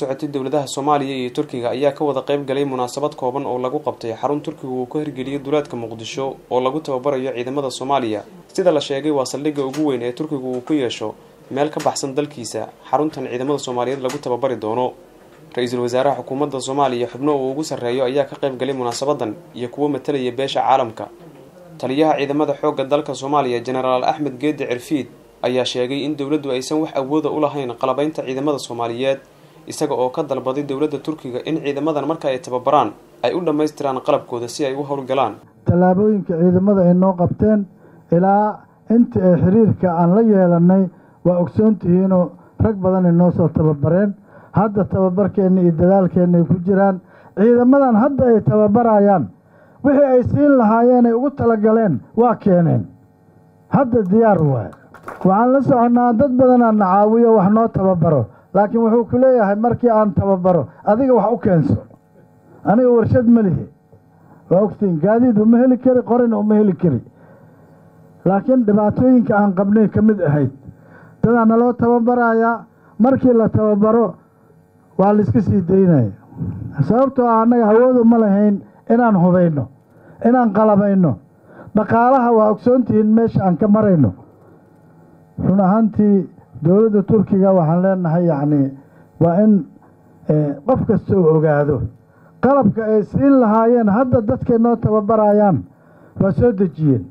socotay dowladaha soomaaliya iyo turkiga ayaa ka wada qayb galay munaasabad kooban oo lagu qabtay xarun turkiga uu ka hirgeliyay duleedka muqdisho oo lagu tababarayo ciidamada soomaaliya sida la sheegay waa saldhigga ugu weyn ee turkiga uu ku yeesho meel ka baxsan dalkiisa xaruntan ciidamada soomaaliyeed lagu tababari doono ra-iisul wasaaraha xukuumadda soomaaliya xubno uu ugu sarreeyo ayaa ka qayb galay munaasabadan iyo kuwo matalaya beesha caalamka taliyaha ciidamada xoogga dalka soomaaliya jenaraal axmed geedi cirfiid ayaa sheegay in dowladdu aysan wax awooda u lahayn qalabaynta ciidamada soomaaliyeed isaga oo ka dalbaday dowladda turkiga in ciidamadan marka ay tababaraan ay u dhammaystiraan qalabkooda si ay u howlgalaan tallaabooyinka ciidamada ay noo qabteen ilaa intii ay xiriirka aan la yeelannay waa ogsoontihiinoo rag badan ay noo soo tababareen hadda tababarkeenna iyo dadaalkeenna ay ku jiraan ciidamadan hadda ay tababarayaan wixii ay siin lahaayeen ay ugu talagaleen waa keeneen hadda diyaar waay waxaan la soconnaa dad badanaa na caawiyo wax noo tababaro laakiin wuxuu ku leeyahay markii aan tababaro adiga wax u keenso aniga warshad ma lihi waa ogtiin gaadiid uma heli kari qorina uma heli kari laakiin dhibaatooyinka aan qabnay ka mid ahayd dadaa naloo tababarayaa markii la tababaro waa laiska sii daynaya sababtoo ah annaga hawoodu ma lahayn inaan hubayno inaan qalabayno dhaqaalaha waa ogsoontihiin meesha aan ka marayno run ahaantii dowladda turkiga waxaan leenahay yacnii waa in qof kasta uu ogaado qalabka ay siin lahaayeen hadda dadkay noo tababarayaan waa soo dejiyeen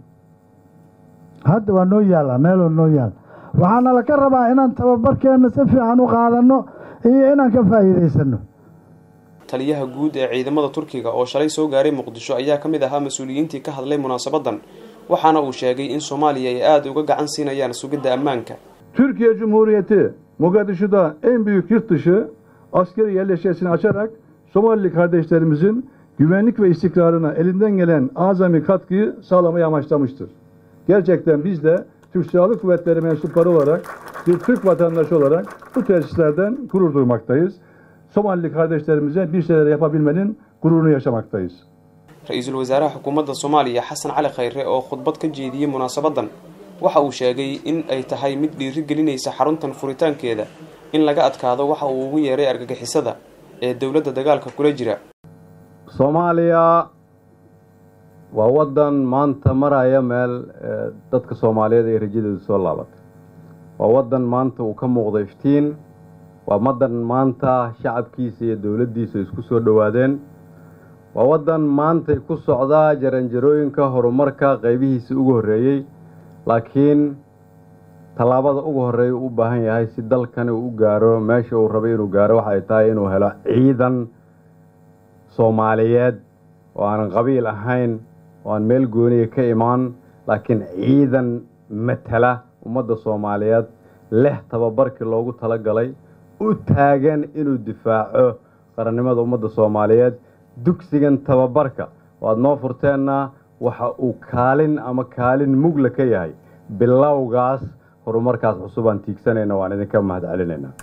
hadda waa noo yaallaa meeloo noo yaalla waxaana laka rabaa inaan tababarkeenna si fiican u qaadanno iyo inaan ka faa'iidaysanno taliyaha guud ee ciidamada turkiga oo shalay soo gaaray muqdisho ayaa ka mid ahaa mas-uuliyiintii ka hadlay munaasabadan waxaana uu sheegay in soomaaliya ay aada uga gacan siinayaan sugidda ammaanka Türkiye Cumhuriyeti Mogadishu'da en büyük yurt dışı askeri yerleşkesini açarak Somalili kardeşlerimizin güvenlik ve istikrarına elinden gelen azami katkıyı sağlamayı amaçlamıştır. Gerçekten biz de Türk Silahlı Kuvvetleri mensupları olarak, bir Türk vatandaşı olarak bu tesislerden gurur duymaktayız. Somalili kardeşlerimize bir şeyler yapabilmenin gururunu yaşamaktayız. ra-iisul wasaaraha xukuumadda soomaaliya xasan cali khayre oo khudbad ka jeediyey munaasabadan waxa uu sheegay in ay tahay mid dhiiri gelinaysa xaruntan furitaankeeda in laga adkaado waxa uu ugu yeeray argagixisada ee dowladda dagaalka kula jira soomaaliya waa waddan maanta maraya meel dadka soomaaliyeed ay rajadeedu soo laabatay waa waddan maanta uu ka muuqdo iftiin waa waddan maanta shacabkiisa iyo dowladdiisa isku soo dhowaadeen waa waddan maantay ku socdaa jaranjarooyinka horumarka qaybihiisa ugu horreeyey laakiin tallaabada ugu horreeya u u baahan yahay si dalkani uu u gaaro meesha uu rabay inuu gaaro waxay tahay inuu helo ciidan soomaaliyeed oo aanan qabiil ahayn oo aan meel gooniya ka imaan laakiin ciidan matala ummadda soomaaliyeed leh tababarkii loogu talagalay u taagan inuu difaaco qarannimada ummadda soomaaliyeed dugsigan tababarka waad noo furteenna waxa uu kaalin ama kaalin mugla ka yahay bilowgaas horumarkaas cusub aan tiigsanayna waan idinka mahad celinaynaa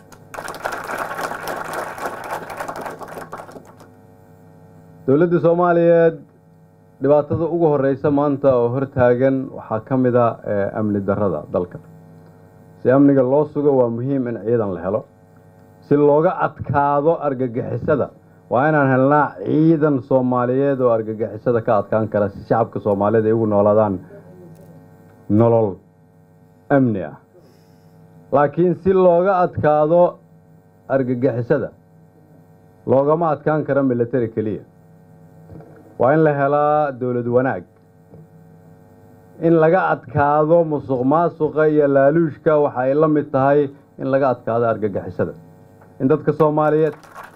dowladda soomaaliyeed dhibaatada ugu horeysa maanta oo hortaagan waxaa ka mid a amni darrada dalka si amniga loo sugo waa muhiim in ciidan la helo si looga adkaado argagixisada waa inaan helnaa ciidan soomaaliyeed oo argagixisada ka adkaan kara si shacabka soomaaliyeed ay ugu noolaadaan nolol amni ah laakiin si looga adkaado argagixisada loogama adkaan karo military keliya waa in la helaa dowlad wanaag in laga adkaado musuq maasuqa iyo laaluushka waxa ay la mid tahay in laga adkaado argagixisada in dadka soomaaliyeed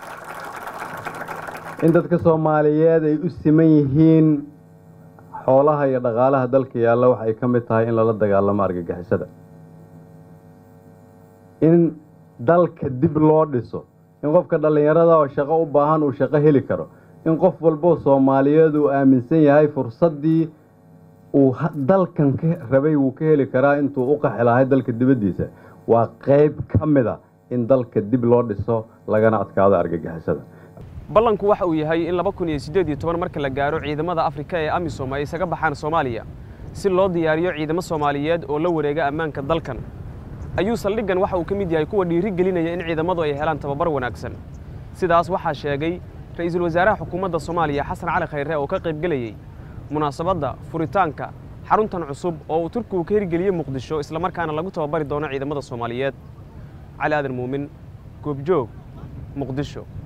in dadka soomaaliyeed ay u siman yihiin xoolaha iyo dhaqaalaha dalka yaalla waxay ka mid tahay in lala dagaalamo argagixisada in dalka dib loo dhiso in qofka dhallinyarada oo shaqo u baahan uu shaqo heli karo in qof walbo soomaaliyeed uu aaminsan yahay fursaddii uu dalkan ka rabay wuu ka heli karaa intuu u qaxi lahay dalka dibaddiisa waa qayb ka mid a in dalka dib loo dhiso lagana adkaado argagixisada ballanku waxa uu yahay in laba kun iyo siddeed iyo toban marka la gaaro ciidamada afrika ee amisom ay isaga baxaan soomaaliya si loo diyaariyo ciidamo soomaaliyeed oo la wareega ammaanka dalkan ayuu saldhiggan waxa uu ka mid yahay kuwa dhiiri gelinaya in ciidamadu ay helaan tababar wanaagsan sidaas waxaa sheegay ra-iisul wasaaraha xukuumadda soomaaliya xasan cali khayre oo ka qaybgelayey munaasabadda furitaanka xaruntan cusub oo uu turkigu ka hirgeliyey muqdisho islamarkaana lagu tababari doono ciidamada soomaaliyeed cali aadan muumin goobjoog muqdisho